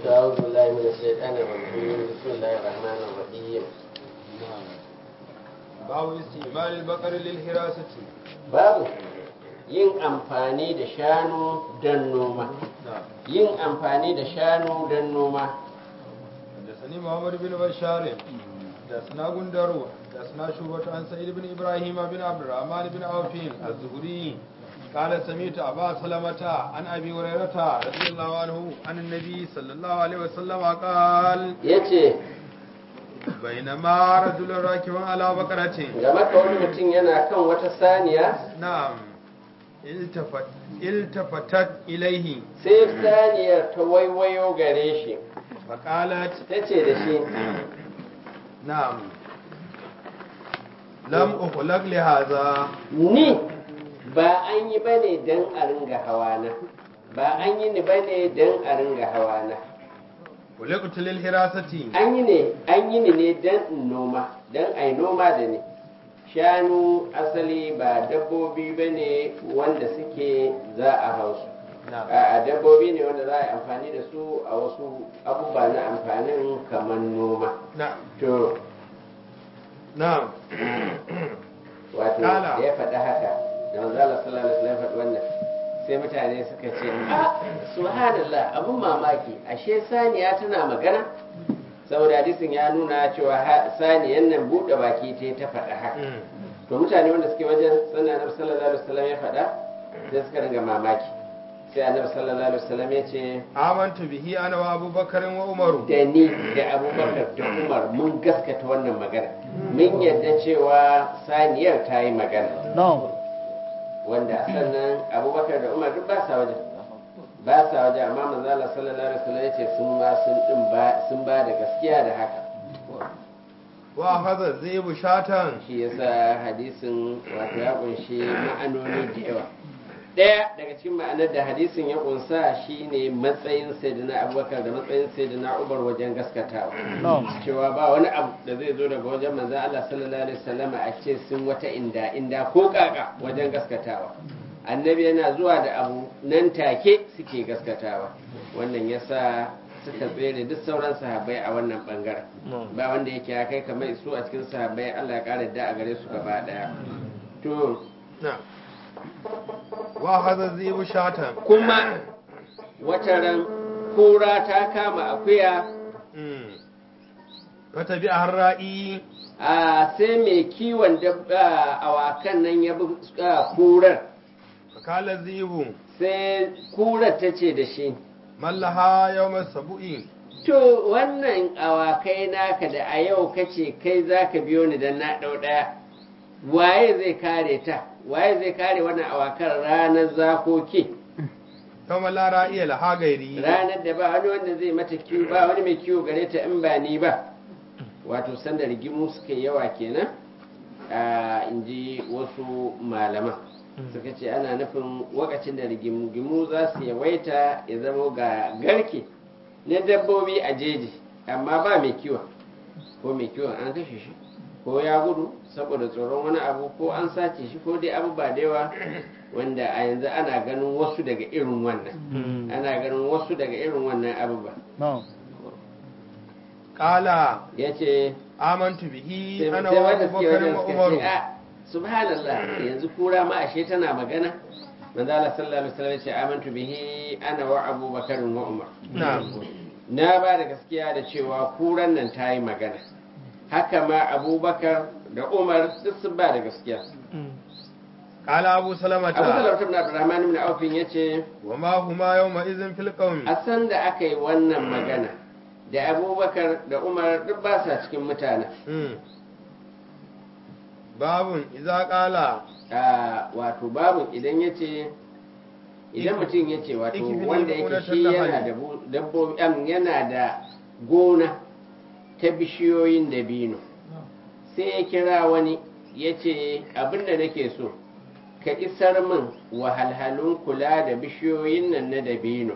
أعوذ بالله من الشيطان الرجيم بسم الله الرحمن الرحيم babu istimal al-baqar lil hirasati babu yin amfani da shanu don noma yin amfani da shanu don noma da sani muhammad bin bashar da sana gundaru da sana shubatu an sa'id bin ibrahim bin abdurrahman bin awfin az-zuhri قال سمعت أبا سلمة عن أبي هريرة رضي الله عنه عن النبي صلى الله عليه وسلم قال yace بينما رجل راكب على بقرة game ka wani mutum yana kan wata saniya نعم التفت التفتت إليه sai saniyar ta waiwayo gare shi فقالت ta ce da shi نعم لم أخلق لهذا ni ba an yi ba ne don a ringa hawana ba an yi ni ba ne don a ringa hawana خلقت للحراسة an yi ne an yi ni ne don in noma don a yi noma da ni shanu asali ba dabbobi ba ne wanda suke za a hausu نعم a dabbobi ne wanda za a yi amfani da su a wasu abubuwa na amfanin kamar noma نعم to نعم wato Kala. da ya faɗi haka da manzala sallallahu alaihi wasallam ya faɗi wannan sai mutane suka ce a subhanallah abun mamaki ashe saniya tana magana saboda hadisin ya nuna cewa ha- saniyan nan buɗe baki ta ta faɗa haka to mutane wanda suke wajen sannan annabi sallallahu alaihi wasallam ya faɗa sai suka ringa mamaki sai annabi sallallahu alaihi wasallam ya ce آمنت به أنا وأبو بكر وعمر da ni da abubakar da umar mun gaskata wannan magana mun yadda cewa saniyar ta yi magana wanda sannan abubakar da umar duk ba sa wajen ba sa wajen amma manzo Allah sallallahu alaihi wasallam yace sun ma sun din ba sun ba da gaskiya da haka وأخذ الذئب شاة shi yasa hadisin wato ya kunshi ma'anoni da yawa daya daga cikin ma'anar da hadisin ya kunsa shine matsayin sayyidina abubakar da matsayin sayyidina umar wajen gaskatawa cewa ba wani abu da zai zo daga wajen manzo Allah sallallahu alaihi wasallam a ce sun wata inda inda ko kaka wajen gaskatawa annabi yana zuwa da abu nan take suke gaskatawa wannan yasa suka tsere duk sauran sahabbai a wannan bangaren ba wanda yake ya kai kamar su a cikin sahabbai Allah ya kare da a gare su gaba daya to نعم وأخذ الذئب شاة kuma wata ran kura ta kama akuya فتبعها الرائي a sai mai kiwon dabba awakan nan ya bi ah, kurar فقال الذئب sai kurar ta ce da shi من لها يوم السبوء to wannan awakai naka da a yau kace kai za ka biyo ni don na ɗau ɗaya waye zai kare ta waye zai kare wannan awakan ranar zakoki يوم لا رائي لها غيري ranar da ba wani wanda zai mata kiwo ba wani mai kiwo gare ta in ba ni ba wato sanda rigimu suka yi yawa kenan a in ji wasu malaman suka ce ana nufin wakacin da rigimu za su yawaita ya zama ga garke na dabbobi a jeji amma ba mai kiwon ko mai kiwon an kashe shi ko ya gudu saboda tsoron wani abu ko an sace shi ko dai abu ba da yawa wanda a yanzu ana ganin wasu daga irin wannan ana ganin wasu daga irin wannan abubuwa قال ya ce آمنت به sai أنا sai wanda وأبو suke بكر wajen suka ce وعمر a subhanallah yanzu kura ma ashe tana magana manzo Allah sallallahu alaihi wasallam ya ce amantu bihi ana wa Abu Bakar wa Umar نعم na ba da gaskiya da cewa kuran nan ta yi magana haka ma Abubakar da Umar duk sun ba da gaskiya قال أبو سلمة Abu Salama ibn Abdurrahman ibn Auf yace وما هما يومئذ في القوم a san da aka yi wannan magana da Abubakar da Umar duk ba sa cikin mutane مم. باب إذا قال a wato babu idan ya ce idan mutum ya ce wato Ikifini wanda yake gonar shi yana tallafani. da bu- dabbobi am, yana da gona ta bishiyoyin dabino sai ya kira wani ya ce abinda nake so ka isar min wahalhalun kula da bishiyoyin nan na dabino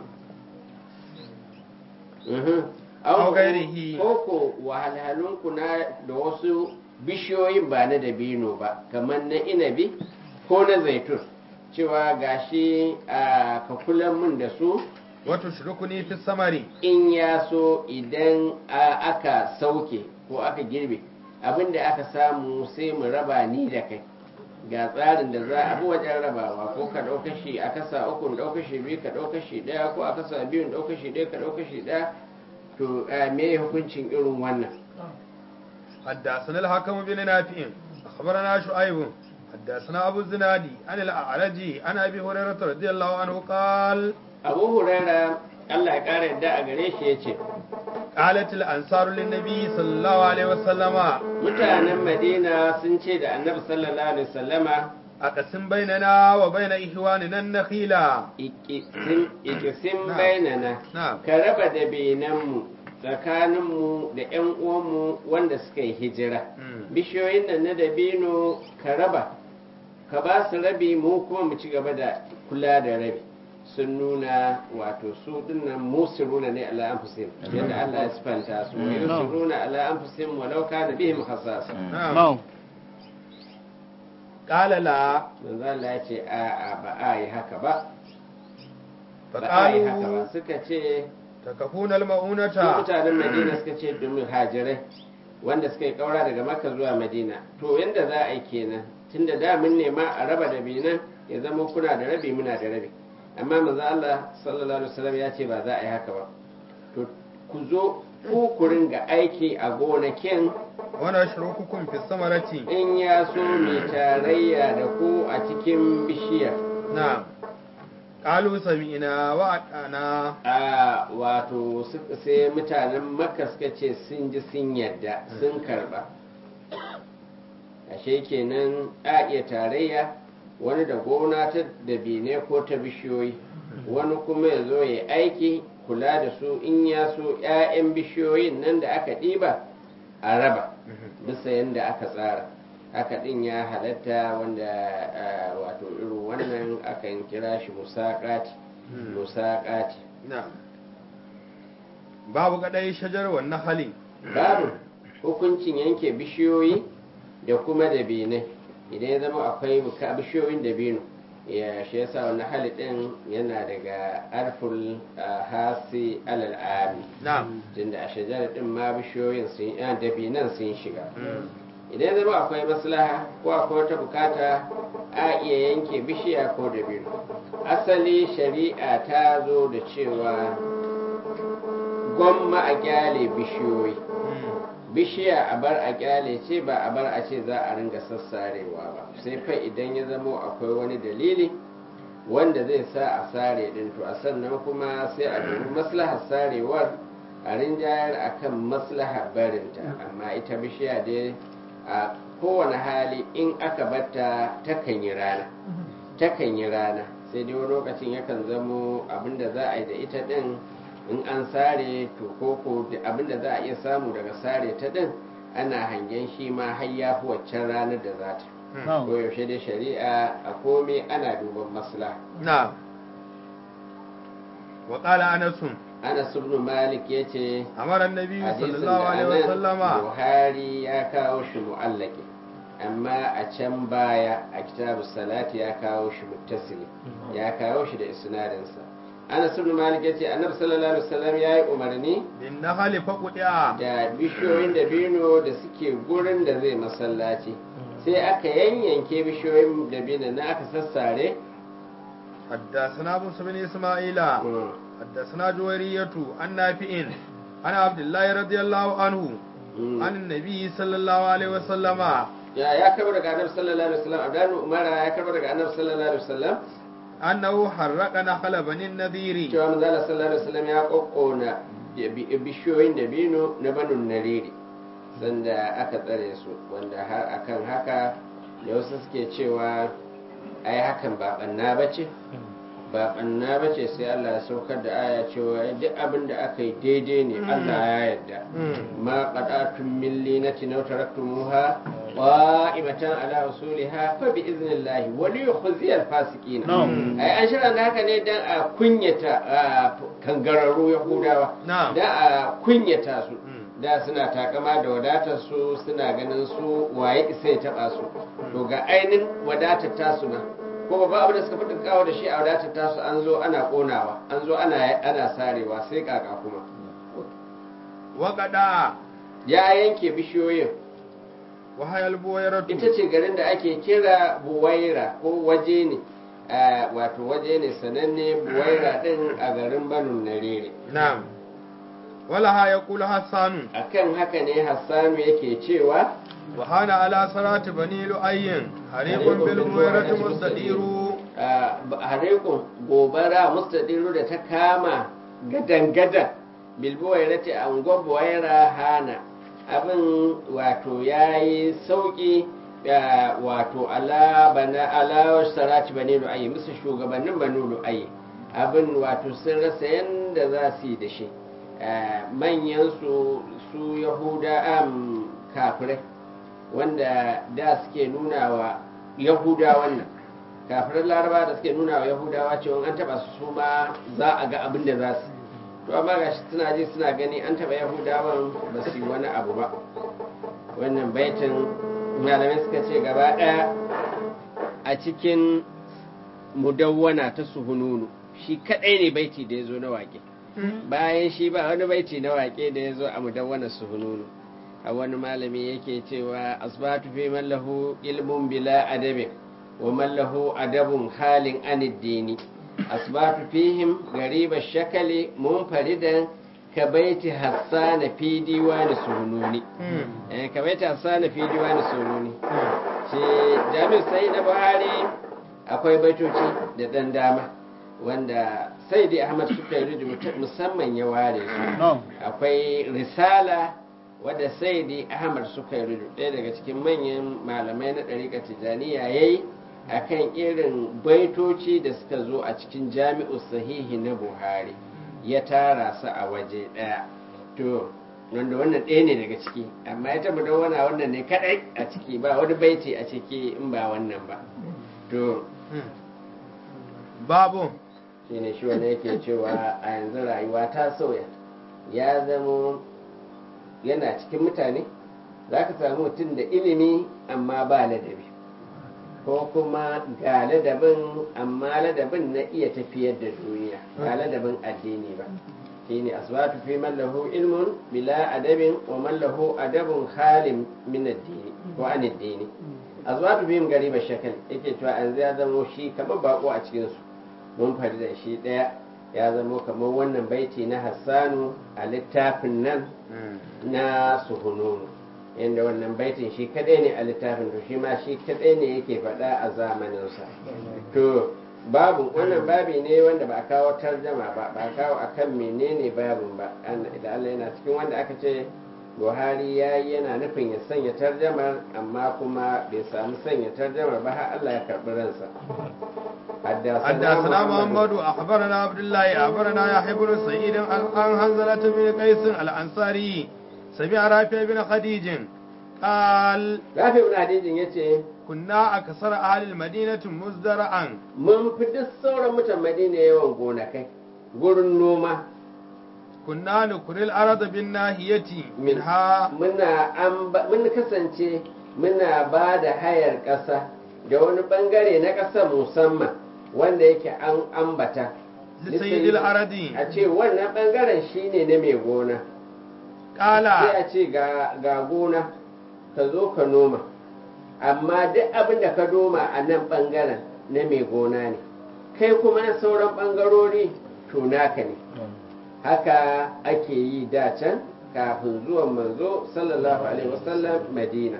Mhm. Au gairihi. ko ko wahalhalun kuna da wasu bishiyoyin ba na dabino ba kamar na inabi ko na zaitun cewa gashi a ka kula min da su وتشركني في الثمر in ya so idan a- aka sauke ko aka girbe abin da aka samu sai mu raba ni da kai ga tsarin da za a bi wajen rabawa ko ka ɗauka shi a kasa uku ɗauka shi biyu ka ɗauka shi ɗaya ko a kasa biyu ɗauka shi ɗaya ka ɗauka shi ɗaya to eh, me hukuncin irin wannan حدثنا الحكم بن نافع أخبرنا شعيب حدثنا أبو الزنادي عن الأعرج عن أبي هريرة رضي الله عنه قال abu huraira allah ya ƙara yadda a gare shi ya ce قالت الأنصار للنبي صلى الله عليه وسلم mutanen madina sun ce da annabi sallallahu alaihi wasallama أقسم بيننا وبين إخواننا النخيلة ikisim ikisim Na'am. bainana نعم ka raba da benanmu tsakaninmu da 'yan uwanmu wanda suka yi hijira Mm. bishiyoyin nan na dabino ka raba ka ba su rabi mu kuma mu ci gaba da kula da rabi sun nuna wato su dinnan musiruna ne ala anfusihim yadda Allah ya sifanta su wa yusiruna ala anfusihim walau kana bihim khasasa نعم قال لا manzo Allah ya ce a a ba a yi haka ba ba a yi haka ba فقالوا suka ce تكفون su المؤونة mutanen madina suka ce domin hajirai wanda suka yi kaura daga makka zuwa madina to yadda za a yi kenan tunda da mun nema a raba da binan ya zama kuna da rabi muna da rabi amma manzo Allah sallallahu alaihi wasallam ya ce ba za a yi haka ba to ku zo ku ku ringa aiki a gonakin ونشرككم في الثمرة in ya so mai tarayya da ku a cikin bishiyar نعم قالوا سمعنا وأطعنا a wato su- sai mutanen makka suka ce sun ji sun yadda sun karba ashe kenan a iya tarayya wani da gona ta dabine ko ta bishiyoyi wani kuma ya zo ya aiki kula da su in ya so 'ya'yan bishiyoyin nan da aka ɗiba a raba bisa yadda aka tsara haka ɗin ya halatta wanda ah, wato irin wannan akan kira shi musaƙati musaƙati نعم babu kadai shajar wannan hali babu hukuncin yanke bishiyoyi da kuma dabinai idan ya zama akwai buka bishiyoyin dabino ya shi yasa wannan hali din yana daga arful ah, hasi alal ami na'am tunda a shajar din ma bishiyoyin sun ah, dabinan sun shiga idan ya zama akwai maslaha ko akwai wata bukata a iya yanke bishiya ko dabino asali shari'a ta zo da cewa gwamma a kyale bishiyoyi bishiya a bar a kyale ce ba a bar a ce za a ringa sassarewa ba sai fa idan ya zamo akwai wani dalili wanda zai sa a sare din to a sannan kuma sai a dubi maslahar sarewar a rinjayar akan maslahar barinta amma ita bishiya dai a kowane hali in aka batta takan yi rana takan yi rana sai dai wani lokacin yakan zamo abinda za a yi da ita din in an sare to koko da abinda za a iya samu daga sare ta din ana hangen shi ma har ya fi waccan ranar da za ta ko yaushe dai shari'a a komai ana duban maslaha na'am wa qala anas Anas ibn Malik yace amara annabi hadisin sallallahu da alaihi anan wasallama Buhari ya kawo shi mu'allaki amma a can baya a kitabu salati ya kawo shi muttasili ya kawo shi da isnadinsa Anas ibn Malik yace Annabi sallallahu alaihi wasallam yayi umarni bin nahali faqudi'a da bishiyoyin dabino da suke gurin da zai masallaci sai aka yanyanke bishiyoyin dabino na aka sassare حدثنا موسى بن اسماعيل Mm. حدثنا جويرية عن نافع عن عبد الله رضي الله عنه Mm. عن النبي صلى الله عليه وسلم ya ya karbar daga Annabi sallallahu alaihi wasallam Abdul Umar ya karbar daga Annabi sallallahu alaihi wasallam أنه حرق نخل بني النذير cewa manzo Allah sallallahu alaihi wasallam ya kokkona bi- bishiyoyin dabino na banun nariri sanda aka tsare su wanda har akan haka da wasu suke cewa ai hakan ba banna bace ba banna bace sai Allah ya saukar da aya cewa duk abin da aka yi daidai ne Allah ya yarda ma qadatun min linatin aw taraktumuha qa'imatan ala usuliha fa bi idnillahi wa li yukhzi al fasiqin ai an shirya da haka ne dan a kunyata ah, kangararru yahudawa Na'am. da a kunyata su Mm. da suna takama da wadatar su suna ganin su waye isa ya taba su to ga ainin wadatar tasu ma ko babban abin da suka fi kawo da shi a wadatar tasu an zo ana konawa an zo ana ana sarewa sai kaka kuma وقدا ya yanke bishiyoyin وهي البويرة ita ce garin da ake kira buwaira ko waje ne a, wato waje ne sananne buwaira din a garin banu narere نعم ولها يقول حسان akan haka ne hassanu yake cewa وهان على صلاة بني لؤي حريق بالبويرة مستدير harekun gobara mustadiru da ta kama gadan-gadan bilbuwairati a unguwar buwaira hana abin wato ya yi sauƙi da wato ala bana ala sarati bane lu'ayi musu shugabannin banu lu'ayi abin wato sun rasa yadda za su yi da shi manyan su su yahuda am kafirai wanda da suke nuna wa yahuda wannan kafirin laraba da suke nuna wa yahudawa cewa an taba su su ma za a ga abin da za su to amma gashi suna ji suna gani an taba yahudawan ba su yi wani abu ba wannan baitin malamai suka ce gaba ɗaya a cikin mudawwana ta suhununu shi kadai ne baiti da ya zo na wake bayan shi ba wani baiti na wake da ya zo a mudawwana suhununu a wani malami yake cewa asbatu fi man lahu ilmun bila adabi wa man lahu adabun halin aniddini asbatu fihim gariba shakali munfaridan ka baiti hassana fi diwani sununi eh ka baiti hassana fi diwani sununi shi jami'u sai na buhari akwai baitoci da dan dama wanda sai dai ahmad suka yi musamman ya ware su akwai risala wadda sai dai ahmad suka yi ɗaya daga cikin manyan malamai na ɗariƙar tijjaniya ya yi a kan irin baitoci da suka zo a cikin jami'u sahihi na buhari ya tara su a waje ɗaya to wanda wannan ɗaya ne daga ciki amma ya tabbata wana wannan ne kaɗai a ciki ba wani baiti a ciki in ba wannan ba to babu shine shi wanda yake cewa a yanzu rayuwa ta sauya ya zamo yana cikin mutane za ka samu mutum da ilimi amma ba ladabi ko kuma ga ladabin amma ladabin na iya tafiyar da duniya ba ladabin addini ba shine asbatu fi man lahu ilmun bila adabin wa man lahu adabun halin min addini ko an addini asbatu bihim gariba shakal yake cewa an ya zamo shi kamar bako a cikin su mun fari da shi daya ya zamo kamar wannan baiti na hassanu a littafin nan na suhununu inda wannan baitin shi kadai ne a littafin to shi ma shi kadai ne yake faɗa a zamaninsa to babu wannan babi ne wanda ba a kawo tarjama ba ba a kawo akan menene babin ba da Allah yana cikin wanda aka ce Buhari ya yi yana nufin ya sanya tarjamar amma kuma bai samu sanya tarjamar ba har Allah ya karɓi ransa حدثنا محمد أخبرنا عبد الله أخبرنا يحيى بن سعيد عن حنزلة بن قيس الأنصاري سمع رافع بن خديج قال رافع بن خديج يتي كنا أكثر أهل المدينة مزدرعا mun fi duk sauran mutan Madina yawan gonakai gurin noma kunna nukuril arada bin nahiyati minha muna an mun kasance muna ba da hayar ƙasa da wani bangare na ƙasa musamman wanda yake an ambata lisayidil aradi a ce wannan bangaren shine na mai gona sai kala a ce ga ga gona ka zo ka noma amma duk abin da ka noma a nan bangaren na mai gona ne kai kuma na sauran bangarori to naka ne haka ake yi da can kafin zuwan manzo sallallahu alaihi wasallam madina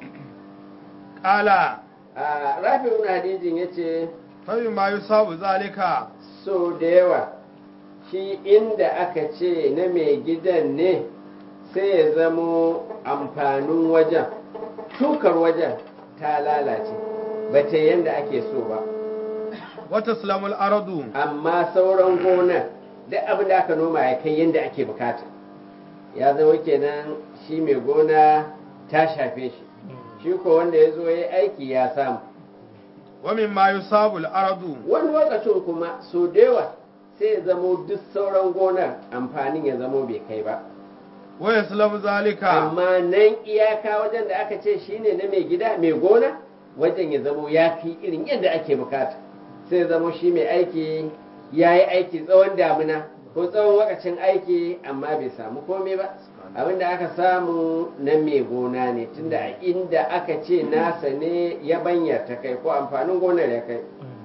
kala a rafi ibn hadijin ya ce fabi ma yusabu zalika so da yawa shi inda aka ce na mai gidan ne sai ya zamo amfanin wajen shukar wajen ta lalace ba ta yadda ake so ba wata slamul aradu amma sauran gonar duk abin da aka noma ya kai yadda ake bukata ya zama kenan shi mai gona ta shafe shi shi ko wanda ya zo ya yi aiki ya samu wa min ma yusabu aradu wani lokacin kuma so da yawa sai ya zamo duk sauran gonar amfanin ya zamo bai kai ba wa yaslamu zalika amma nan iyaka wajen da aka ce shine na mai gida mai gona wajen ya zamo ya fi irin yadda ake bukata sai zamo shi mai aiki ya yi aiki tsawon damina ko tsawon wakacin aiki amma bai samu komai ba abinda aka samu na mai gona ne tunda a inda aka ce nasa ne ya banyar ta kai ko amfanin gonar ya kai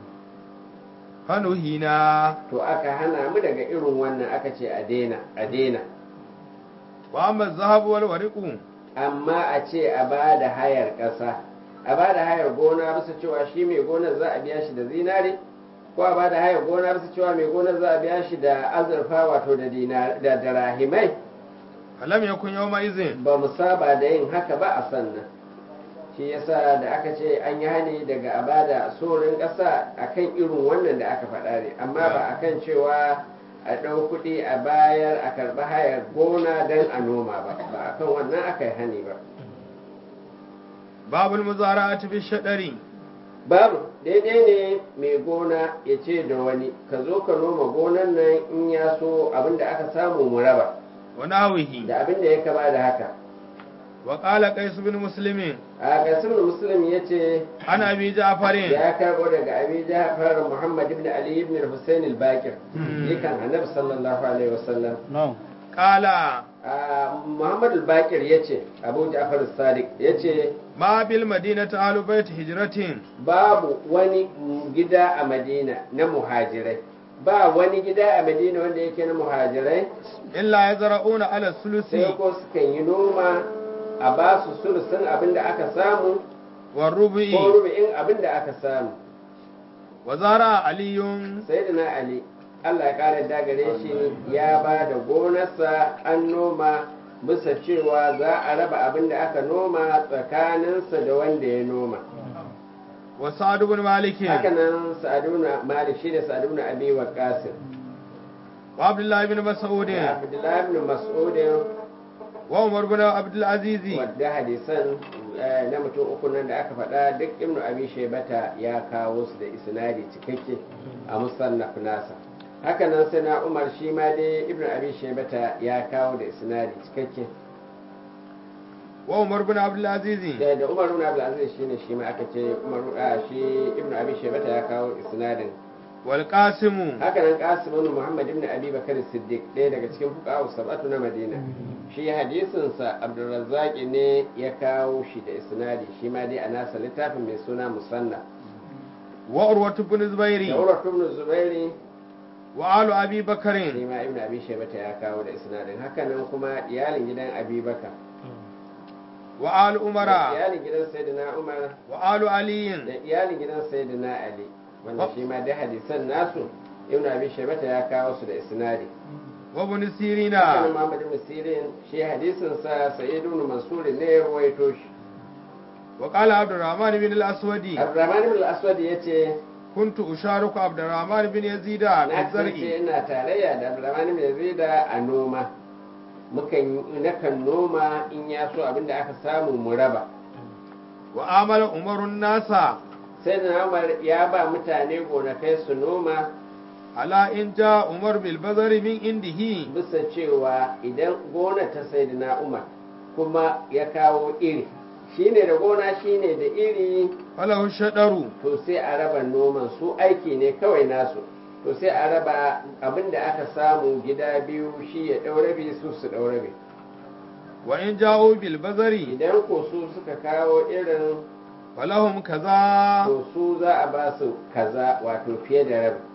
fanuhina to aka hana mu daga irin wannan aka ce a daina a daina wa amma zahabu wal wariqu amma a ce a ba da hayar ƙasa a ba da hayar gona bisa cewa shi mai gonar za a biya shi da zinare ko a ba da hayar gona bisa cewa mai gonar za a biya shi da azurfa wato da dinar da darahimai falam yakun yawma izin ba mu saba da yin haka ba a sannan shi yasa da aka ce an yi hani daga a ba da sorin ƙasa akan irin wannan da aka faɗa ne amma ba akan cewa a ɗau kuɗi a bayar a karɓi hayar gona don a noma ba ba akan wannan aka yi hani ba babul muzara'ati bi shadari babu daidai ne mai gona ya ce da wani ka zo ka noma gonan nan in ya so abin da aka samu mu raba wa nawihi da abin da ya kama da haka wa qala qais bin muslimin a gasar muslim ya ce ana bi ja'farin ya karbo daga abi jafar muhammad ibn ali ibn husain al-bakir Hmm. yakan annabi sallallahu alaihi wasallam no qala a muhammad al-bakir ya ce abu ja'far sadiq ya ce ma bil madinati ahlu bait hijratin babu wani gida a madina na muhajirai ba wani gida a madina wanda yake na muhajirai illa yazra'una ala sulusi sai ko sukan yi noma a ba su sulusun abin da aka samu wa rubu'i ko rubu'in abin da aka samu wa zara aliyun sai da na ali allah ya kara dagare shi ya ba da gonarsa an noma bisa cewa za a raba abin da aka noma tsakaninsa da wanda ya noma wa sa'd ibn malik haka nan sa'aduna malik shi da sa'aduna abi wa qasim wa abdullah ibn mas'ud da abdullahi ibn mas'ud wa umar ibn abdul aziz wadda hadisan eh, na mutum uku nan da aka faɗa duk ibnu abi shaybata ya kawo su da isnadi cikakke a musannaf nasa haka nan sai na umar shi ma dai ibnu abi shaybata ya kawo da isnadi cikakke wa umar ibn abdul aziz da da umar ibn abdul aziz shine shi ma aka ce umar ah, shi ibnu abi shaybata ya kawo isnadin wal qasim haka nan qasim ibn muhammad ibn abi bakar siddiq ɗaya daga cikin fuqaha sab'atu na madina shi hadisin sa abdurrazzaq ne ya kawo shi da isnadi shi ma dai a nasa littafin mai suna musanna wa urwat ibn zubairi da urwa ibn zubairi wa alu abi shi bakarin ma ibn abi shaybata ya kawo da isnadin haka nan kuma iyalin gidan abi bakar wa alu umara iyalin gidan sayyidina umar wa alu aliyin da iyalin gidan sayyidina ali wanda shi ma dai hadisan nasu ibn abi shaybata ya kawo su da isnadi wa ibn Hakanan sirina Muhammad ibn Sirin shi hadisin sa Sa'id ibn Mansur ne ya rawaito shi. wa qala abdurrahman ibn al-aswadi Abdurrahman ibn al-Aswad yace kuntu usharuku abdurrahman ibn yazida na fi kasance zar'i ina tarayya da Abdurrahman ibn Yazid a noma. Mukan nakan noma in ya so abinda aka samu mu raba. wa amala umarun nasa Sai da Umar ya ba mutane gonakai su noma ala in ja umar bil bazari min indihi bisa cewa idan gona ta Sayyidina Umar kuma ya kawo iri shine da gona shine da iri falahu shadaru to sai a raba noman su aiki ne kawai nasu to sai a raba abin da aka samu gida biyu shi ya ɗau rabi su su ɗau rabi wa in ja'u bil bazari idan ko su suka kawo irin falahum kaza to su za a ba su kaza wato fiye da rabi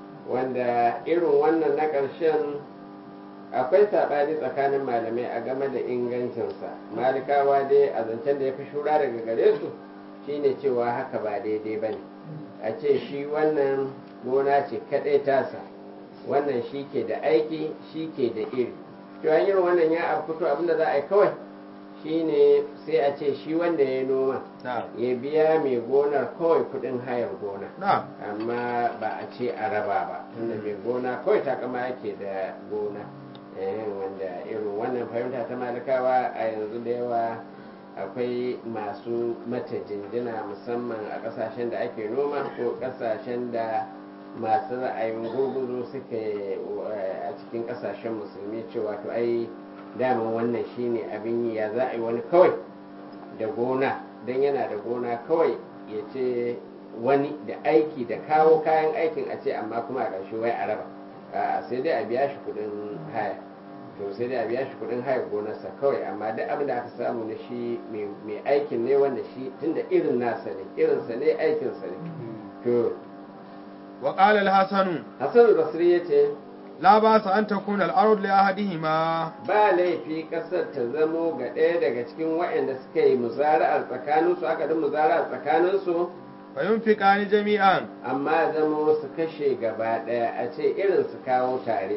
wanda irin wannan na ƙarshen akwai saɓani tsakanin malamai a game da ingancinsa malikawa dai a zancen da ya fi shura daga gare su shine cewa haka ba daidai ba ne a ce shi wannan gona ce kaɗai tasa wannan shi ke da aiki shi ke da iri to an irin wannan ya abu fito abinda za a yi kawai shine sai a ce shi wanda ya noma na ya biya mai gonar kawai kudin hayar gona na amma ba a ce a raba ba tunda mai gona kawai takama yake da gona eh, wanda irin wannan fahimta ta malikawa a yanzu da yawa akwai masu mata jinjina musamman a kasashen da ake noma ko kasashen da masu ra'ayin gurguzu suke eh, a cikin kasashen musulmi cewa to ai daman wannan shine abin yi ya za a yi wani kawai da gona don yana da gona kawai ya ce wani da aiki da kawo kayan aikin a ce amma kuma a ƙarshe wai a raba a sai dai a biya shi kuɗin haya to sai dai a biya shi kuɗin haya gonarsa kawai amma duk abin da aka samu na shi mai aikin ne wanda shi tunda irin nasa ne irinsa ne aikinsa ne to wa qala al-hasan hasan al-basri yace la ba sa an takuna al-ard li ahadihima ba laifi kasar ta zamo ga ɗaya daga cikin waɗanda suka yi muzara'ar tsakaninsu aka da muzara'ar tsakaninsu fa yunfiqani jami'an amma zamo su kashe gaba ɗaya a ce irin su kawo tare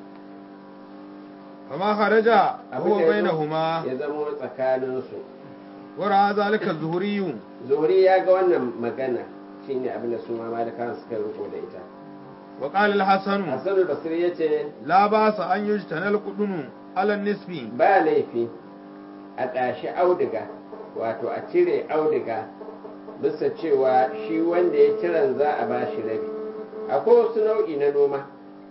fama kharaja Abin huwa da ya zo- bainahuma ya zamo tsakaninsu wa ra'a zalika az-zuhri zuhuri ya ga wannan magana shine abin da su ma malikawan suka riko da ita wa qala al-hasan hasan al-basri yace la ba sa an yujtana al-qudunu ala an-nisbi ba laifi a ɗashi auduga wato a cire auduga bisa cewa shi wanda ya kiran za a ba shi rabi akwai wasu nau'i na noma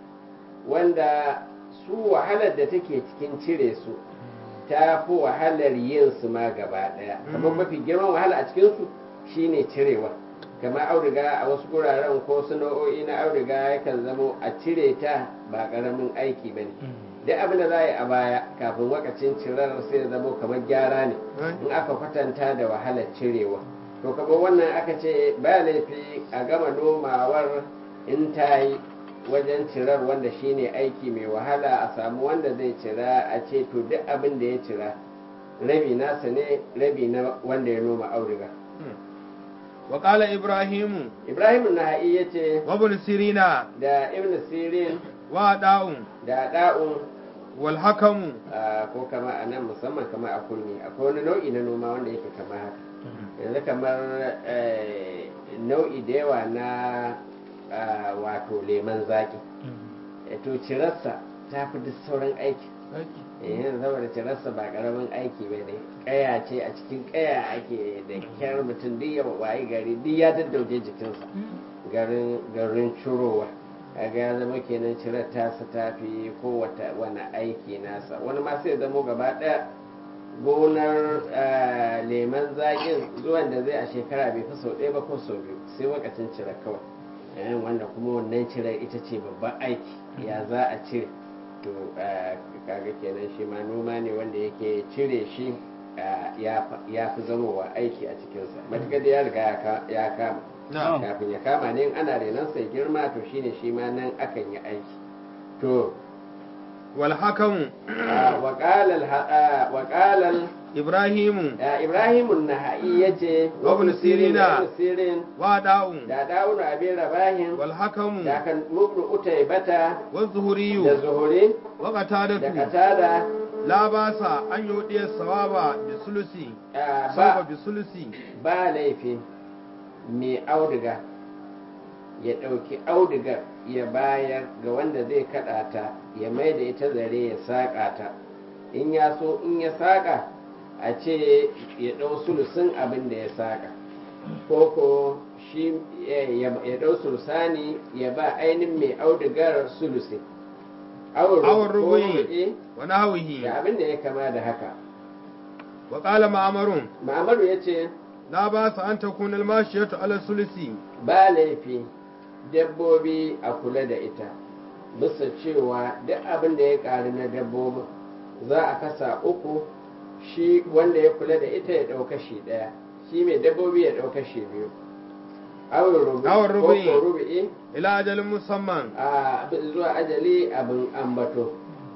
wanda su wahalar da take cikin cire su ta fi wahalar yin su ma gaba ɗaya kamar Mm. mafi girman wahala a cikinsu shine cirewa kamar auduga a wasu guraren ko su nau'o'i na auduga yakan zamo a cire ta ba ƙaramin aiki ba ne duk abin da za a yi a baya kafin wakacin cirar sai ya zamo kamar gyara ne in aka kwatanta da wahalar cirewa to kamar wannan aka ce ba laifi a gama nomawar in ta yi wajen cirar wanda shine aiki mai wahala a samu wanda zai cira a ce to duk abin da ya cira rabi nasa ne rabi na wanda ya noma auduga wa qala ibrahim ibrahim naha'i ya ce wa ibn sirina da ibn sirin wa da'un da da'un wal hakamu Ah, ko kama a nan musamman kama a kurmi akwai wani nau'i na noma wanda yake kama haka yanzu kamar eh, nau'i da yawa na ah, wato leman zaki Eh, to cirarsa ta fi duk sauran aiki Eh, yanzu saboda cirarsa ba karamin aiki ba ne kaya ce a cikin kaya ake da kyar mutum duk ya wayi gari duk ya daddauje jikinsa garin garin curowa kaga ya zama kenan cirar tasa ta fi kowace wani aiki nasa wani ma sai zamo gaba ɗaya gonar eh, leman zaƙin zuwan da zai a shekara bai fi sau ɗaya ba ko sau biyu sai wakacin cire kawai Eh, wanda kuma wannan cirar ita ce babban aiki ya za a cire to eh, kaga kenan shi ma noma ne wanda yake cire shi eh, ya fa- ya fi zamowa aiki a cikinsa matuƙar da ya riga ya ka- ya kama na'am kafin ya kama ne in ana renon sai girma to shine shi ma nan akan yi aiki to wal hakamu waƙalal ibrahim ibrahimun naha'i ya ce Wa ibn Sirina. ibn sirin wa da'un da dawun abin rabahin wal hakamu da kan mubnu utai bata wa zuhri da zuhuri wa da qatadatu katada la ba sa an yudi sawaba bi sulusi ah, sawaba ba bi sulusi ba laifi mai auduga ya ɗauki audugar ya bayar ga wanda zai kaɗa ta ya mai da ita zare ya saƙa ta in ya so in ya saƙa a ce ya ɗau sulusun abin da ya saƙa ko ko shi ya ya ɗau sulusani ya ba ainihin mai audugar sulusi awon Awon rubu'i rubu'i. wa nahwihi da abin da ya kama da haka wa qala ma'marun ma'amaru ya ce la ba sa an takuna al mashiyatu ala sulusi ba laifi dabbobi a kula da ita bisa cewa duk abin da ya ƙari na dabbobin za a kasa uku shi wanda ya kula da ita ya ɗauka shi ɗaya shi mai dabbobi ya ɗauka shi biyu awon Awon rubu'i. rubu'i ila ajalin musamman a zuwa ajali abin ambato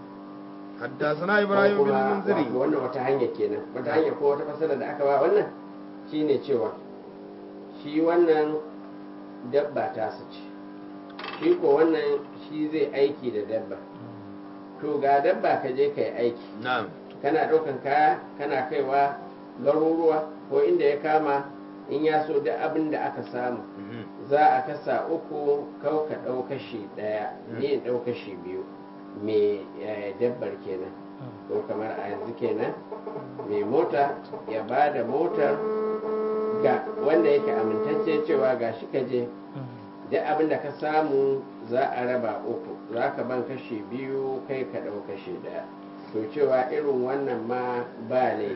حدثنا ابراهيم ko بن kuma المنذري wato wannan wata hanya kenan wata hanya ko wata fasala da aka ba wannan shine cewa shi wannan dabba ta su ce shi ko wannan shi zai aiki da dabba to ga dabba ka je ka yi aiki نعم kana ɗaukan kaya kana kaiwa garuruwa ko inda ya kama in ya so duk abin da aka samu za a kasa uku kau ka ɗau kashi ɗaya ni in ɗau kashi biyu mai eh, dabbar kenan ko kamar a yanzu kenan mai mota ya ba da motar ga wanda yake amintacce cewa ga shi ka je duk abin da ka samu za a raba uku za ka ban kashi biyu kai ka ɗau kashi ɗaya to cewa irin wannan ma ba laifi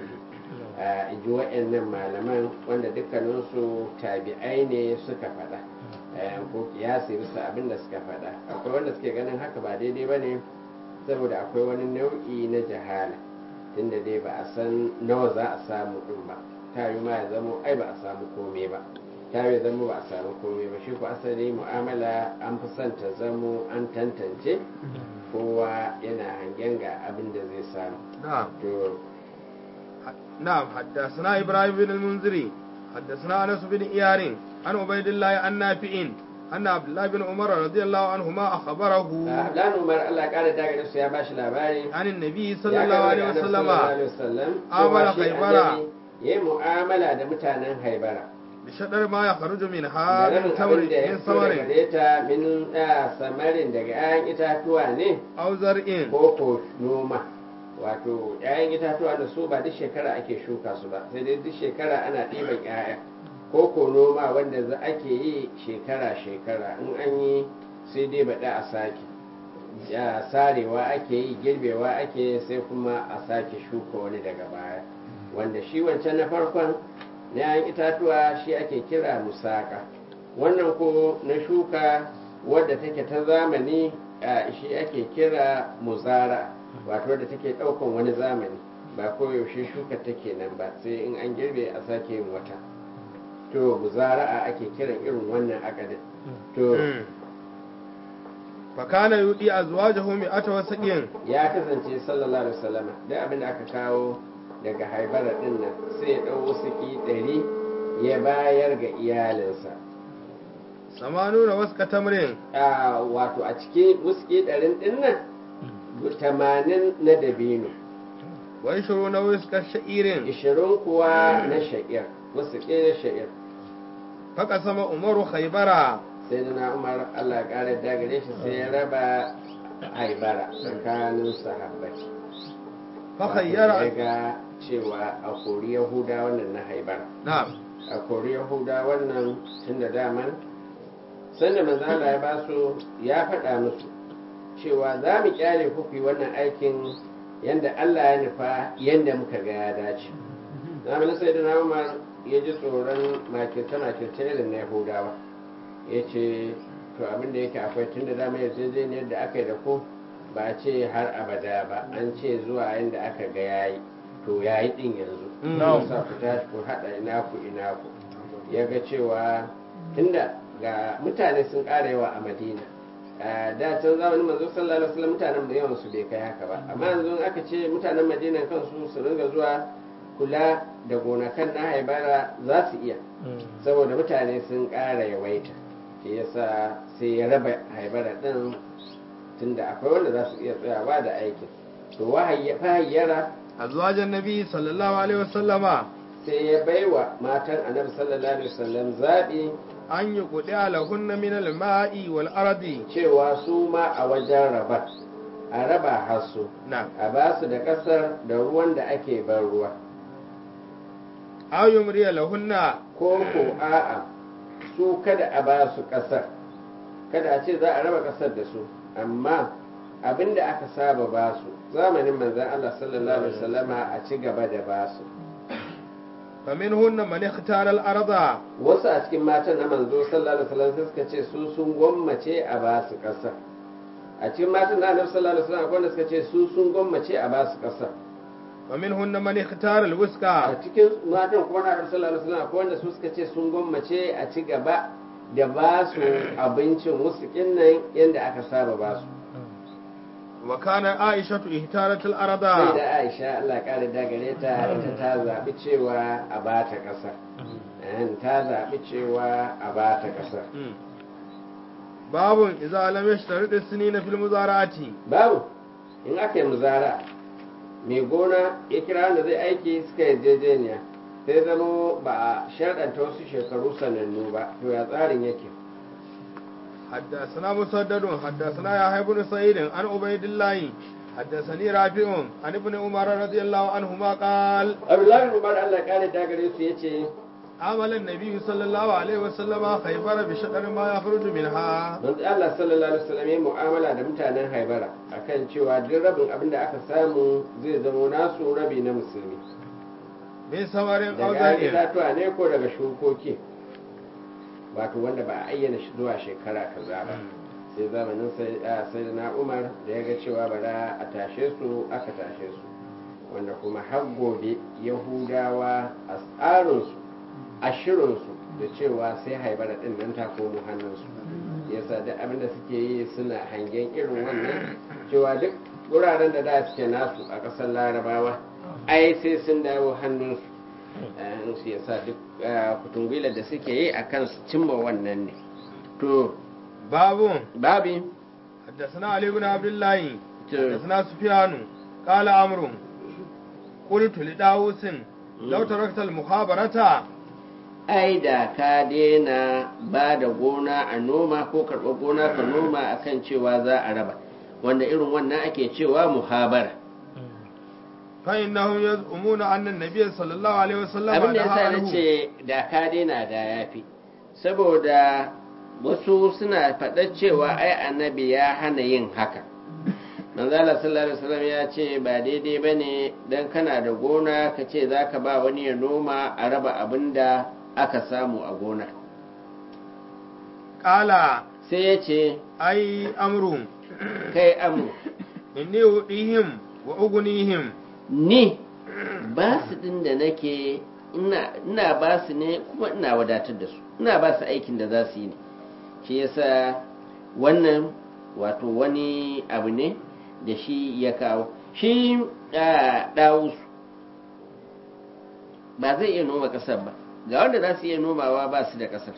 a ji waɗannan malaman wanda dukkaninsu tabi'ai ne suka faɗa eh, ko kiyasi bisa abin da suka faɗa akwai wanda suke ganin haka ba daidai ba ne saboda akwai wani nau'i na jahala tunda dai ba a san nawa za a samu ɗin ba ta yi ma ya zamo ai ba a samu komai ba ta yi zamo ba a samu komai ba shi ko asali mu'amala an fi son ta zamo an tantance kowa yana hangen ga abin da zai samu نعم to نعم حدثنا إبراهيم بن المنذري حدثنا أنس بن إيار عن عبيد الله عن نافع أن عبد الله بن عمر رضي الله عنهما أخبره Abdullahi Umar Allah ƙara daga su ya bashi labari عن النبي ya صلى الله عليه karɓi daga Annabi وسلم sallallahu alaihi wasallam Amala cewa shi Haibara. annabi ya yi mu'amala da mutanen haibara بشطر ما يخرج da منها من rabin تمر abin da ya من fito daga ثمر gare ta min da samarin daga 'ya'yan itatuwa ne أو زرع ko ko noma wato 'ya'yan itatuwa da su ba duk shekara ake shuka su ba sai dai duk shekara ana ɗiban 'ya'ya ko ko noma wanda za ake yi shekara shekara in an yi sai dai baɗa a sake ya sarewa ake yi girbewa ake yi sai kuma a sake shuka wani daga baya wanda shi wancan na farkon na 'ya'yan itatuwa shi ake kira musaka wannan ko na shuka wadda take ta zamani a shi ake kira muzara wato wadda take ɗaukan wani zamani ba koyaushe shuka take nan ba sai in an girbe a sake yin wata to muzara'a ake kiran irin wannan akadin to فكان يؤدي أزواجه مئة وسقين ya kasance sallallahu alaihi wasallama duk abin da aka kawo daga haibara din nan sai ya ɗau wasiki ɗari ya bayar ga iyalinsa ثمانون وسق تمر a wato a cikin wuski ɗarin ɗin nan tamanin na dabino وعشرون وسق شعير ishirin kuwa na sha'ir wuski na sha'ir فقسم عمر خيبر sai da na umar allah ya ƙara dagare shi sai ya raba haibara tsakanin sahabbai فخير ya ga cewa a kori yahuda wannan na haibara نعم a kori yahuda wannan tun da daman sanda manzala ya ba su ya faɗa musu cewa za mu kyale ku ku yi wannan aikin yadda allah ya nufa yadda muka ga ya dace zamanin sai da na umar ya ji tsoron makirce makirce irin na yahudawa ya ce to abin da yake akwai tun da dama yarjejeniyar da aka yi da ku ba a ce har abada ba an ce zuwa yadda aka ga yayi to yayi din yanzu Mm. sa ku tashi ku haɗa ina ku ina ku ya ga cewa tunda ga mutane sun ƙara yawa a madina a da can zamanin manzo sallallahu alaihi wasallam mutanen da yawan su bai kai haka ba amma yanzu in aka ce mutanen madina kansu su ringa zuwa kula da gonakan na haibara za su iya saboda mutane sun ƙara yawaita shi yasa sai ya raba haibara ɗin tunda akwai wanda za su iya tsayawa da aikin to wahayyara أزواج النبي صلى الله عليه وسلم sai ya baiwa matan annabi sallallahu alaihi wasallam zaɓi أن يقطع لهن من الماء والأرض cewa su ma a wajen rabar a raba hasu نعم a ba su da ƙasar da ruwan da ake ban ruwa أو يمري لهن ko ko a'a su kada a ba su ƙasar kada a ce za a raba ƙasar da su amma abin da aka saba ba su zamanin manzan Allah sallallahu alaihi wasallama a ci gaba da ba su فمنهن من اختار الأرض wasu a cikin matan na manzo sallallahu alaihi wasallam sai suka ce su sun gwammace a ba su ƙasar a cikin matan na annabi sallallahu alaihi wasallam akwai wanda suka ce su sun gwammace a ba su ƙasar ومنهن من اختار a الوسكى cikin matan kuma na annabi sallallahu alaihi wasallam akwai wanda su suka ce sun gwammace a ci gaba da ba su abincin wasu nan yadda aka saba ba su وكان عائشة اختارت الأرض sai da aisha allah ƙara dagare ta ita ta zaɓi cewa a ba ta ƙasar Eh, ta zaɓi cewa a ba ta ƙasar مم. باب إذا لم يشترط السنين في المزارعة babu in aka yi muzara mai gona ya kira wanda zai aiki suka yarjejeniya sai zamo ba a sharɗanta wasu shekaru sanannu ba to ya tsarin yake حدثنا مسدد حدثنا يحيى بن سعيد عن عبيد الله حدثني رافع عن ابن عمر رضي الله عنهما قال abdullahi bin umar allah ƙara dagare su ya ce عمل النبي صلى الله عليه وسلم خيبر بشطر ما يخرج منها manzo allah sallallahu alaihi wasallam ya mu'amala da mutanen haibara akan cewa duk rabin abin da aka samu zai zamo nasu rabi na musulmi min samarin aw daga zar'in itatuwa ne ko daga shukoki wato wanda ba a ayyana shi zuwa shekara kaza ba sai zamanin sai a, sai na umar da ya ga cewa bara a tashe su aka tashe su wanda kuma har gobe yahudawa a tsarinsu a shirinsu da cewa sai haibara din nan ta komo hannunsu yasa duk abin da suke yi suna hangen irin wannan cewa duk wuraren da da suke nasu a ƙasar larabawa ai sai sun dawo hannunsu eh, su yasa duk eh, kutungwilar da suke yi a kan su cimma wannan ne to babun babi حدثنا علي بن عبد الله to حدثنا سفيان قال عمرو قلت لداوس لو تركت المخابرة ai da ka daina ba da gona a noma ko karɓar gona ka noma akan cewa za a raba wanda irin wannan ake cewa muhabara فإنهم يزعمون أن النبي صلى الله عليه وسلم abin da نهى yasa na عنه ce da ka daina da yafi saboda wasu suna faɗar cewa ai annabi ya hana yin haka manzala sallallahu alaihi wasallam ya ce ba daidai bane dan kana da gona ka ce zaka ba wani ya noma a raba abin da aka samu a gonar قال sai ya ce أي أمر kai amu إني أؤتيهم وأغنيهم ni ba su din da nake ina ina ba su ne kuma ina wadatar da su ina ba su aikin da za su yi ne shi yasa wannan wato wani abu ne da shi ya kawo shi ɗawus ba zai iya noma ƙasar ba ga wanda za su iya nomawa ba su da ƙasar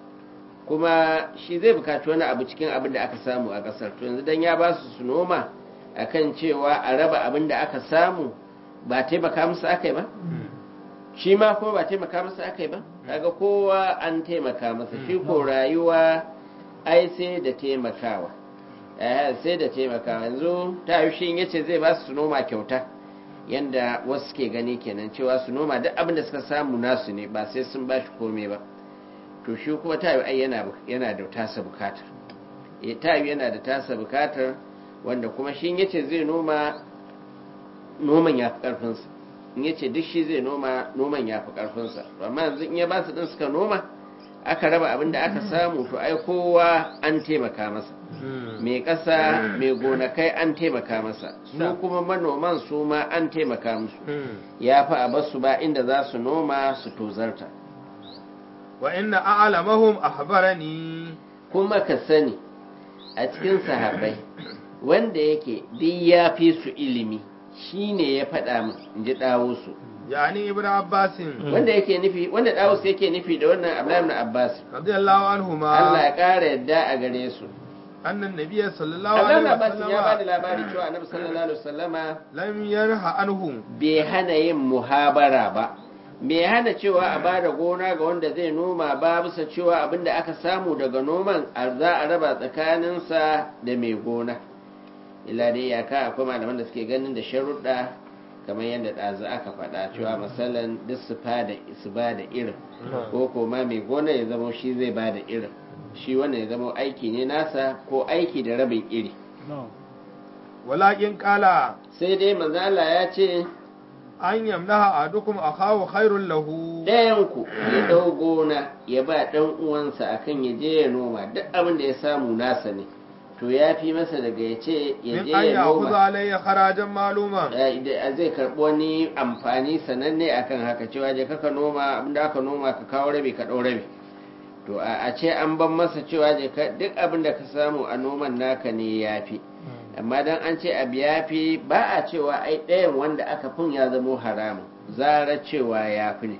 kuma shi zai bukaci wani abu cikin abin da aka samu a ƙasar to yanzu dan ya ba su su noma akan cewa a raba abin da aka samu ba taimaka musu aka yi ba shi ma kuma ba taimaka masa aka yi ba kaga kowa an taimaka masa shi ko rayuwa ai sai da taimakawa eh sai da taimakawa yanzu ta yi shi yace zai ba su noma kyauta yanda wasu ke gani kenan cewa su noma duk abin da suka samu nasu ne ba sai sun ba shi komai ba to shi kuma ta yi ai yana yana da tasa bukatar eh ta yi yana da tasa bukatar wanda kuma shi yace zai noma noman ya fi karfinsa in ya ce duk shi zai noma noman ya fi ƙarfinsa amma yanzu in ya ba su ɗin suka noma aka raba abin da aka samu to ai kowa an taimaka masa mai ƙasa mai gonakai an taimaka masa su kuma manoman su ma an taimaka musu ya fi a basu ba inda za su noma su tozarta wa inna a'lamahum ahbarani kuma ka sani a cikin sahabbai wanda yake duk ya fi su ilimi shine ya faɗa min in ji ɗawo su yani ibnu abbasin wanda yake nufi wanda Dawus yake nufi da wannan Abdullahi ibn Abbas radiyallahu anhuma Allah ya ƙara yadda a gare su annan nabiyyi sallallahu Abdullahi ibn alaihi Abbas ya bada wasallam labari cewa Annabi sallallahu alaihi wasallama lam yanha anhu bai hana yin muhabara ba bai hana cewa a bada gona ga wanda zai noma ba bisa cewa abinda aka samu daga noman a za a raba tsakaninsa da mai gona illa dai yaka akwai malaman da suke ganin da sharuɗa kamar yadda ɗazu aka faɗa cewa masalan duk su fada su ba da irin ko koma mai gona ya zama shi zai ba da irin shi wannan ya zama aiki ne nasa ko aiki da rabin iri walakin qala sai dai manzala ya ce an yamnaha adukum akahu khairul lahu ɗayanku ya ɗau gona ya ba ɗan uwansa akan ya je ya noma duk abin da ya samu nasa ne to ya fi masa daga ya ce ya min je an ya ya'khudha noma alayya kharajan maluma Eh, da- zai karɓi wani amfani sananne akan haka cewa je kaka noma abinda aka noma ka kawo rabi ka ɗau rabi to a a ce an ban masa cewa je ka duk abin da ka samu a noman naka ne ya fi amma dan an ce abu ya fi ba a cewa ai ɗayan wanda aka fin ya zamo haramun zara cewa ya fi ne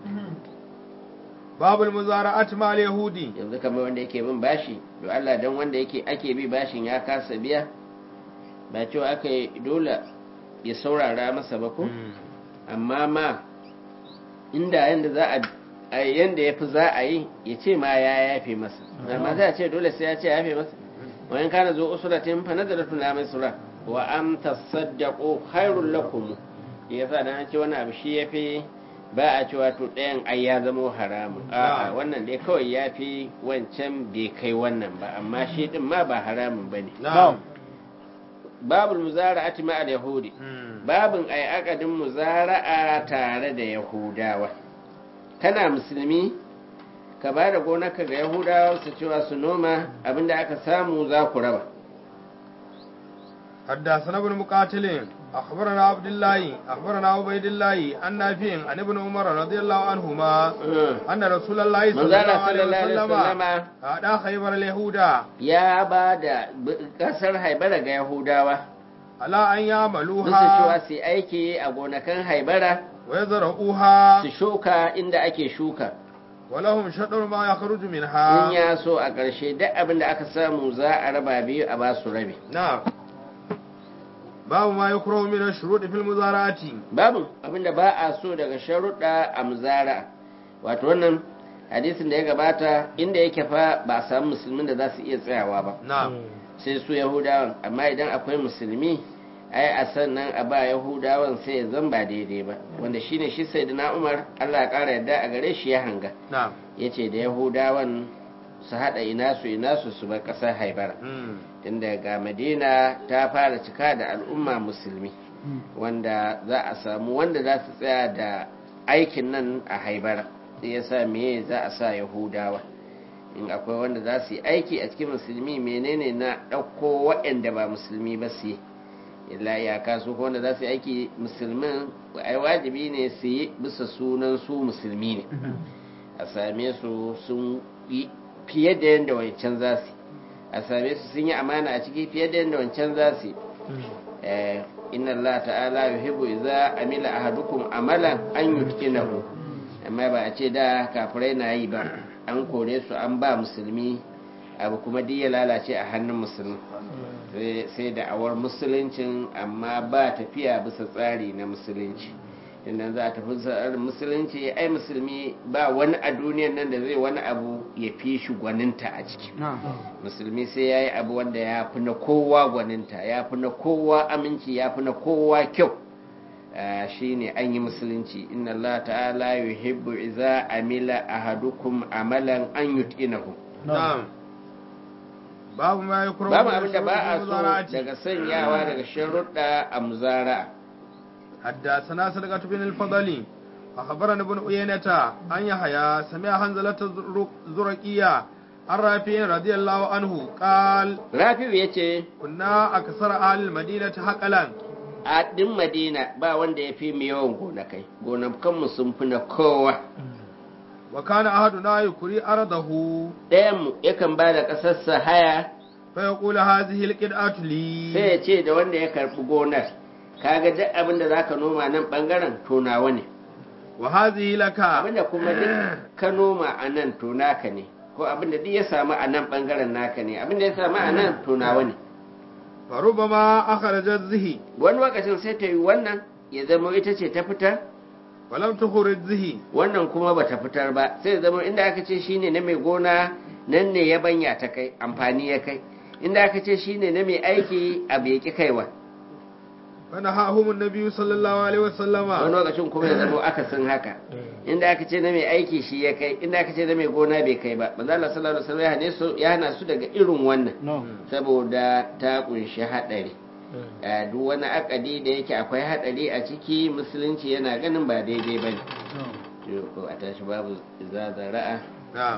babul muzara'at mal yahudi yanzu kamar wanda yake bin bashi to Allah dan wanda yake ake bi bashin ya kasa biya ba cewa aka yi dole ya saurara masa ba ko amma ma inda yanda za a a yanda ya fi za a yi ya ce ma ya yafe masa amma za a ce dole sai ya ce ya yafe masa wa in kana zo usratin fa nazaratun la maisura wa am tasaddaqu khairul lakum yasa dan an ce wani abu shi yafi ba a cewa to ɗayan ai ya zama haramun a'a wannan dai kawai ya fi wancan bai kai wannan ba amma shi din ma ba haramun bane na'am babul muzara'ati ma'al yahudi babin ai akadin muzara'a tare da yahudawa kana musulmi ka ba da gonarka ga yahudawa su cewa su noma abinda aka samu za ku raba حدثنا ابن مقاتل أخبرنا عبد الله أخبرنا عبيد الله عن نافع عن ابن عمر رضي الله عنهما أن رسول الله صلى الله manzala عليه sallallahu alaihi وسلم wasallama أعطى خيبر اليهودا ya ba da kasar haibara ga yahudawa على أن bisa cewa يعملوها su yi aiki a gonakan haibara ويزرعوها su shuka inda ake shuka ولهم شطر ما يخرج in منها ya so a ƙarshe duk abin da aka samu za a raba biyu a ba su rabi نعم باب ما يكره من الشروط في المزارعات babu abin da ba a so daga sharuɗa a muzara wato wannan hadisin da ya gabata inda yake fa ba a samu musulmin da za su iya tsayawa ba نعم sai su yahudawan amma idan akwai musulmi ai a sannan a ba yahudawan sai ya zan ba daidai ba wanda shine shi sai na umar allah ya ƙara yadda a gare shi ya hanga نعم ya ce da yahudawan su haɗa ina su ina su su bar ƙasar haibara مم. tunda ga madina ta fara cika da al'umma musulmi wanda za a samu wanda za su tsaya da aikin nan a haibara sai ya sa meye za a sa yahudawa in akwai wanda za su yi aiki a cikin musulmi menene na ɗauko waɗanda ba musulmi ba su yi illa iyaka su ko wanda za su yi aiki musulmin ai wajibi ne su yi bisa sunan su musulmi ne a same su sun yi fiye da yadda wancan za su yi a same su sun yi amana a ciki fiye da yadda wancan za su yi Eh, inna Allah ta'ala yuhibbu idza amila ahadukum amalan an yutqinahu amma ba a ce da kafirai na yi ba an kore su an ba musulmi abu kuma duk ya lalace a hannun musulmi Sai- sai da awar musuluncin amma ba tafiya bisa tsari na musulunci idan za a tafi tsarin musulunci ai musulmi ba wani a duniyan nan da zai wani abu ya fi shi gwaninta a ciki musulmi sai ya yi abu wanda ya fi na kowa gwaninta ya fi na kowa aminci ya fi na kowa kyau shi ne an yi musulunci inna Allah ta'ala yuhibbu iza amila ahadukum amalan an yut'inahu نعم باب ما يكره babu من abin da الشروط ba في a so المزارعات daga sanyawa daga sharuɗa a muzara حدثنا صدقة بن الفضل أخبرنا ابن عيينة أن يحيى سمع حنزلة الزرقية عن رافع رضي الله عنه قال rafi'u ya ce كنا أكثر أهل المدينة حقلا a ɗin madina ba wanda ya fi mu yawan gonakai gonakanmu sun fi na kowa وكان أحدنا يكري أرضه ɗayanmu yakan ba da ƙasarsa haya فيقول هذه القطعة sai لي ya ce da wanda ya karɓi gonar kaga duk abin da zaka noma nan ɓangaren to nawa ne وهذه لك abin da kuma duk ka noma a nan to naka ne ko abin da duk ya samu a nan ɓangaren naka ne abin da ya samu a nan to nawa ne فربما أخرجت زهي wani lokacin sai ta yi wannan ya zama ita ce ta fitar ولم تخرج زهي wannan kuma ba ta fitar ba sai ya zama inda aka ce shine na mai gona nan ne ya banya ta kai amfani ya kai inda aka ce shine na mai aiki abu ya ki kaiwa فنهاهم النبي صلى الله عليه وسلم wani lokacin kuma ya zama akasin haka inda aka ce na mai aiki shi ya kai inda aka ce na mai gona bai kai ba manzo Allah sallallahu alaihi wasallam ya hane su ya hana su daga irin wannan saboda ta kunshi hadari a duk wani akadi da yake akwai hadari a ciki musulunci yana ganin ba daidai bane to ko a tashi babu zazara'a نعم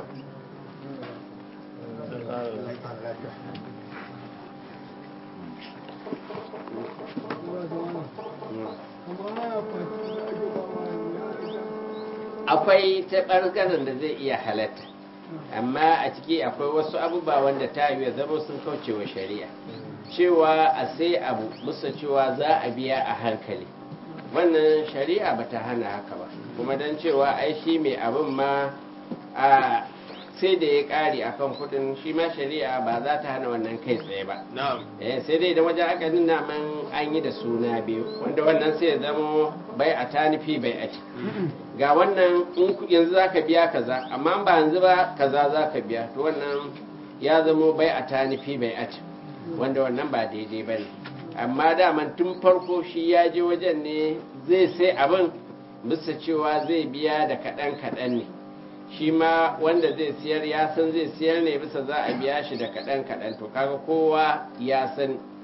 akwai ta ɓangaren da zai iya halatta amma a ciki akwai wasu abubuwa wanda ta yi zama sun kauce wa shari'a cewa a sai abu musa cewa za a biya a hankali wannan shari'a ba ta hana haka ba kuma don cewa ai shi mai abin ma a sai da ya ƙari akan kudin shi ma shari'a ba za ta hana wannan kai tsaye ba نعم eh sai dai da wajen aka nuna man an yi da suna biyu wanda wannan sai ya zama bai a ta nufi bai a ci ga wannan in ku- yanzu za ka biya kaza amma ba yanzu ba kaza za ka biya to wannan ya zama bai a ta nufi bai a ci wanda wannan ba daidai ba ne amma daman tun farko shi ya je wajen ne zai sai abin bisa cewa zai biya da kaɗan kaɗan ne shi ma wanda zai siyar ya san zai siyar ne bisa za a biya shi da kaɗan kaɗan to kaga kowa ya san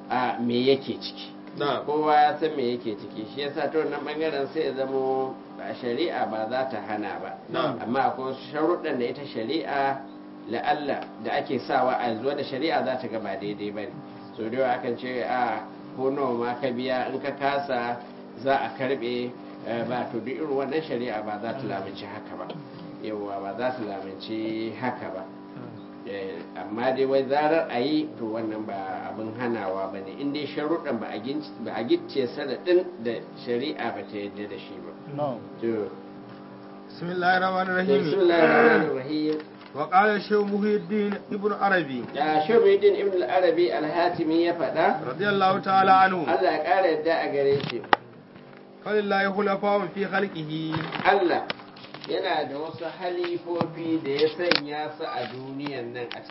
a me yake ciki na'am kowa ya san me yake ciki shi yasa ta wannan bangaren sai ya zamo a shari'a ba za ta hana ba Na'am. amma akwai wasu sharuɗan da ita shari'a la'alla da ake sawa a zuwa da shari'a za ta ga ba daidai ba ne so da yawa akan ce a ko nawa ma ka biya in ka kasa za a karɓe eh, ba to duk irin wannan shari'a ba za ta lamunci haka ba yawwa ba za ta lamunci haka ba Eh, amma dai wai zarar a yi to wannan ba abin hanawa ba ne in dai sharuɗan ba a ginc- ba a gicce sanadin da shari'a ba ta yadda da shi ba to bismillahir rahmanir rahim bismillahir rahmanir rahim wa qala shaykh muhyiddin ibn arabi da shubaidin ibn al-arabi al-hatimi ya faɗa radiyallahu ta'ala anhu Allah ya ƙara yadda a gare shi falillahi khulafa'un fi khalqihi Allah yana da wasu halifofi da ya sanya su a duniyan nan a